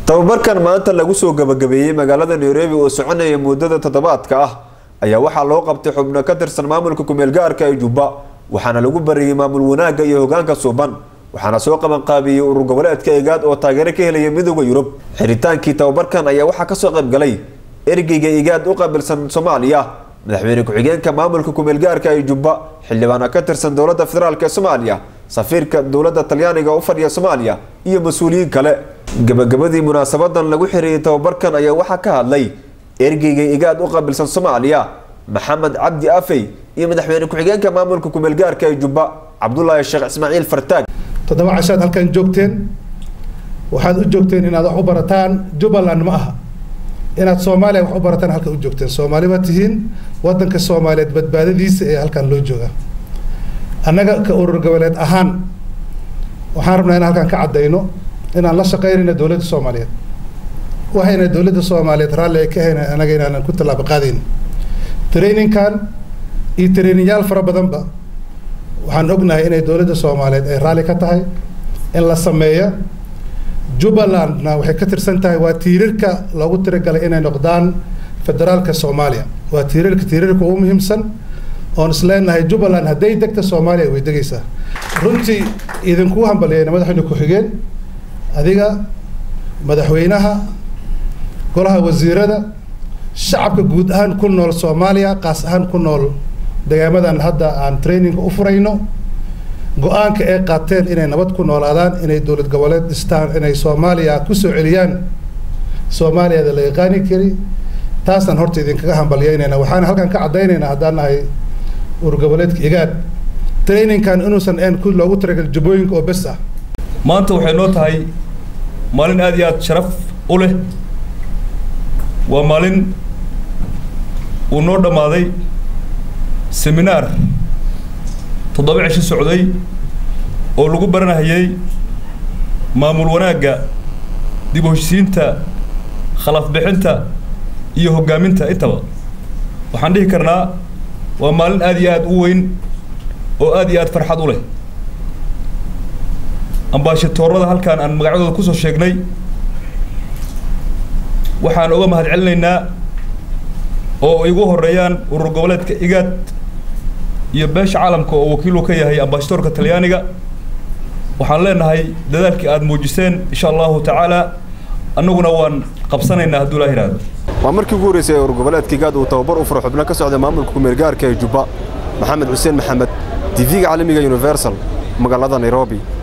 tababarkan maanta lagu soo gabagabeeyey magaalada nairobi oo soconaya muddada toddobaadka ah ayaa waxaa loo qabtay xubno ka tirsan maamulka kumeel gaarka ee jubba waxaana lagu bariyey maamul wanaagga iyo hogaanka suuban waxaana soo qabanqaabiyey urur goboleedka egaad oo taageero ka helaya midooda yurub xiritaankii tababarkan ayaa waxaa kasoo qaybgalay ergeyga egaad u qaabilsan soomaaliya madaxweyne ku-xigeenka maamulka kumeel gaarka ee jubba xildhibaana ka tirsan dowladda federaalk ee soomaaliya safiirka dowladda talyaaniga u fadhiya soomaaliya iyo mas-uuliyiin kale gabagabadii munaasabadan lagu xirieyay tababarkan ayaa waxaa ka hadlay ergeyga egaad u qaabilsan soomaaliya maxamed cabdi afey iyo madaxweyne ku-xigeenka maamulka kumeel gaarka ee jubba cabdulaahi sheekh ismaaciil fartaag toddoba cashaad halkan joogteen waxaad u joogteen inaad wax u barataan jubbaland ma aha inaad soomaaliya wax u barataan halkan u joogteen soomaali baa tihiin wadanka soomaaliyeed badbaadadiisa ee halkan loo jooga annaga ka urur goboleed ahaan waxaan rabnaa inaan halkan ka caddayno inaan la shaqaynayno dowladda soomaaliyeed waxayna dowladda soomaaliyeed raalli ay ka hayna anaga inaanan ku tallaabo qaadayn traininkan iyo traininyaal fara badanba waxaan ognahay inay dowladda soomaaliyeed ay raalli ka tahay in la sameeyo jubbalandna waxay ka tirsan tahay waa tiirarka loogu tiragalay inay noqdaan federaalka soomaaliya waa tiirarka tiirarka ugu muhiimsan oon isleenahay jubbaland hadday degta soomaaliya way degaysaa runtii idinku hambaliyeyna madaxweyne ku-xigeen adiga madaxweynaha golaha wasiirada shacabka guud ahaan ku nool soomaaliya qaas ahaan ku nool degaamadan hadda aan traininga u furayno go-aanka ay qaateen inay nabad ku noolaadaan inay dowlad goboleed dhistaan inay soomaaliya kusoo celiyaan soomaaliyada la yaqaani kari taasaan horta idinkaga hambalyeynayna waxaana halkan ka caddaynaynaa haddaan nahay urur goboleedka igaad traininkan inuusan een ku loogu talagal jubbooyinka oo bes ah maanta waxay noo tahay maalin aada iyo aada sharaf u leh waa maalin uu noo dhammaaday seminaar toddoba cisho socday oo lagu baranahayay maamul wanaagga dib u heshisiinta khalaf bixinta iyo hoggaaminta intaba waxaan dhihi karnaa waa maalin aada iyo aada u weyn oo aada iyo aada farxad u leh ambaashatoorada halkaan aan magacyadooda kusoo sheegnay waxaan uga mahad celinaynaa oo igu horeeyaan urur goboleedka igaad iyo beesha caalamka oo wakiil uu ka yahay ambaashatoorka talyaaniga waxaan leenahay dadaalkii aada muujiseen insha allahu tacaala annaguna waan qabsanaynaa hadduu laa yidhaahdo waa markii ugu horreysay ee urur goboleedka igaad uu tababar u furo xubno ka socda maamulka kumeel gaarka ee jubba maxamed xuseen maxamed tv-ga caalamiga universal magaalada nairobi